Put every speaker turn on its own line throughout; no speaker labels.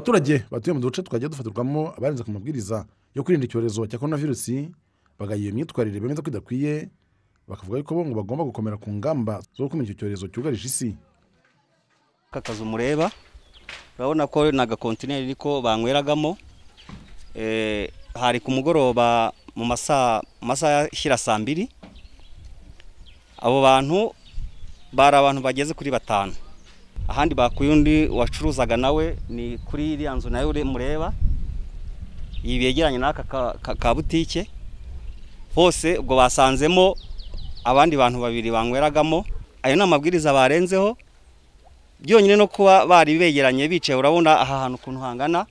abaturage batuye mu duce twagiye dufatirwamo abarenze ku mabwiriza yo kwirinda icyorezo cya korona virusi bagayiye imyitwarire bemeza ko idakwiye bakavuga ko bo ngo bagomba gukomera ku ngamba zo gukumira icyo cyorezo cyugarije isi
aka kazu mureba urabona ko ni agakontineri ariko banyweragamo Eh, hari ku mugoroba mu masaha mu masaha ashyira saa mbiri abo bantu bari abantu bageze kuri batanu ahandi bakuye undi wacuruzaga nawe ni kuri iriya nzu nayo ure- mureba iyi begeranye n'aka ka- ka- ka butike bose ubwo basanzemo abandi bantu babiri banyweragamo ayo ni amabwiriza barenzeho byonyine no kuba bari begeranye bicaye urabona aha hantu ukuntu hangana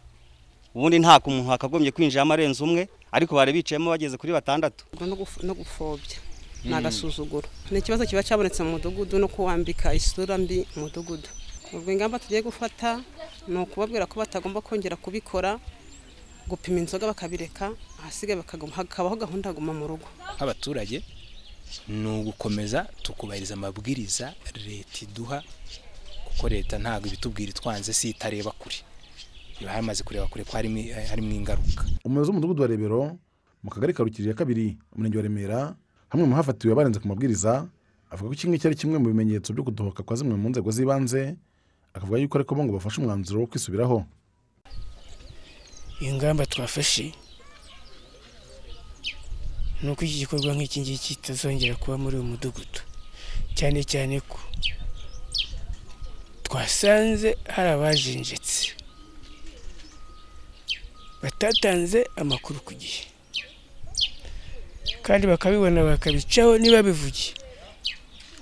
ubundi nta muntu wakagombye kwinjiramo arenze umwe ariko bari bicayemo bageze kuri batandatu
no guf- no gupfobya ni agasuzuguro ni ikibazo kiba cyabonetse mu mudugudu no kuwambika isura mbi umudugudu ubwo ingamba tugiye gufata ni ukubabwira ko batagomba kongera kubikora gupima inzoga bakabireka ahasigaye bakaguma hakabaho gahunda yo kuguma mu rugo
nk'abaturage ni ugukomeza tukubahiriza amabwiriza leta iduha kuko leta ntabwo ibitubwira itwanze si itareba kure iba yamaze kureba kure ko harimo harimo ingaruka
umuyobozi w'umudugudu wa rebero mu kagari ka rukiriro ya kabiri umurenge wa remera hamwe mu hafatiwe abarenze ku mabwiriza avuga ko iki ngiki ari kimwe mu bimenyetso byo kudohoka kwa zimwe mu nzego z'ibanze akavuga yuko ariko bo ngo bafashe umwanzuro wo kwisubiraho
ingamba twafashe ni uko iki gikorwa nk'iki ngiki kitazongera kuba muri uyu mudugudu cyane cyane ko twasanze hari abajenjetse batatanze amakuru ku gihe kandi bakabibona bakabicaho niba bivugiye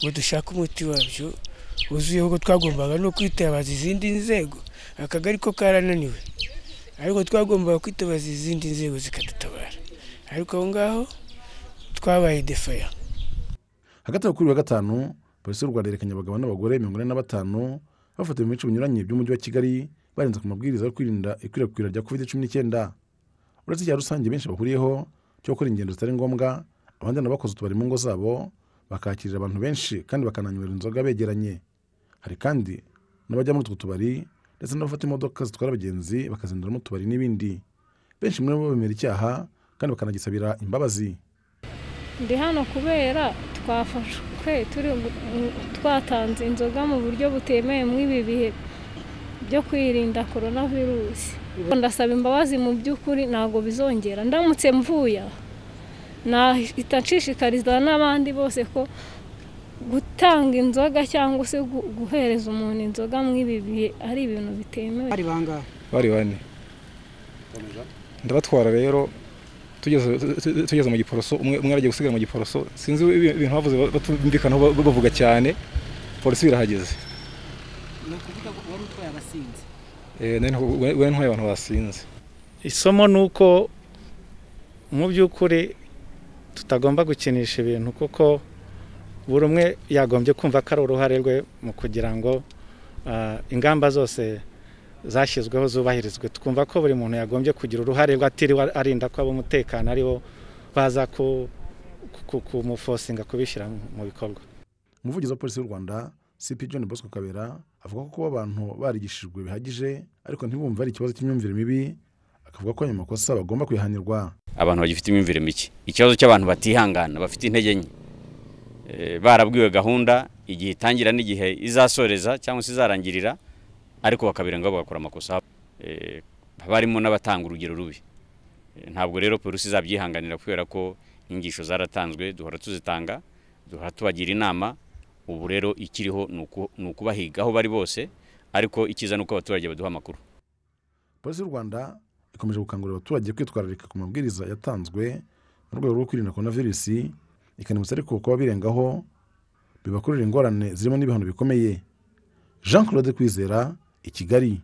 ngo dushake umuti wabyo wuzuye kuko twagombaga no kwitabaza izindi nzego akagari ko karananiwe ariko twagombaga kwitabaza izindi nzego zikadutabara ariko aho ngaho twabaye defaya
hagati aho kuri wa gatanu polisi y'u rwanda yerekanye abagabo n'abagore mirongo ine na batanu bafatiwe mu bice binyuranye by'umujyi wa kigali barenze ku mabwiriza yo kwirinda ikwirakwira rya covid cumi n'icyenda uretse icya rusange benshi bahuriyeho cyo gukora ingendo zitari ngombwa abandi n'abakoze utubari mu ngo zabo bakakirira abantu benshi kandi bakananywera inzoga begeranye hari kandi n'abajya muri utwo tubari ndetse n'abafata imodoka zitwara abagenzi bakazindura mu tubari n'ibindi benshi muri bo bemera icyaha kandi bakanagisabira imbabazi
ndi hano kubera twafashwe turi gu- mu- twatanze inzoga mu buryo butemewe mw'ibi bihe byo kwirinda korona virusi ndasaba imbabazi mu by'ukuri ntabwo bizongera ndamutse mvuye aha nahita nshishikariza n'abandi bose ko gutanga inzoga cyangwa se gu- guhereza umuntu inzoga mw'ibi bihe ari ibintu bitemewe
bari bangahe
bari bane ndabatwara rero tugeze tugeze mu giporoso umwe umwe aragiye gusigara mu giporoso sinzi ibi- ibintu bavuze batumvikanaho ba- bavuga cyane polisi birahageze
ni ukuvuga ngo wari utwaye abasinzi
Eh, nari nta- we- we ntwaye abantu basinze
isomo ni uko mu by'ukuri tutagomba gukinisha ibintu kuko buri umwe yagombye kumva ko ari uruhare rwe mu kugira ngo ah, ingamba zose zashyizweho zubahirizwe twumva ko buri muntu yagombye kugira uruhare rwe atiriwe arinda ko ab'umutekano aribo baza ku- ku- kumufosinga kubishyira mu bikorwa
umuvugizi wa polisi y'u rwanda cp john bosco kabera avuga ko kuba abantu barigishijwe bihagije ariko ntibumve ari ikibazo cy'imyumvire mibi akavuga ko ayo makosa bagomba kwihanirwa
abantu bagifite imyumvire mike ikibazo cy'abantu batihangana bafite intege nke Eh, barabwiwe gahunda igihe itangira n'igihe izasoreza cyangwa se izarangirira ariko bakabirengaho bagakora amakosa Eh, haba harimo n'abatanga urugero rubi Eh, ntabwo rero polisi izabyihanganira kubera ko inyigisho zaratanzwe duhora tuzitanga duhora tubagira inama ubu rero ikiriho ni uku- ni ukubahiga aho bari bose ariko icyiza ni uko abaturage baduha amakuru
polisi y'u rwanda ikomeje gukangurira abaturage kwitwararika ku mabwiriza yatanzwe mu rwego rwo kwirinda korona virusi ikanibutsa ariko kuba birengaho bibakurura ingorane zirimo n'ibihano bikomeye jean claude kwizera i kigali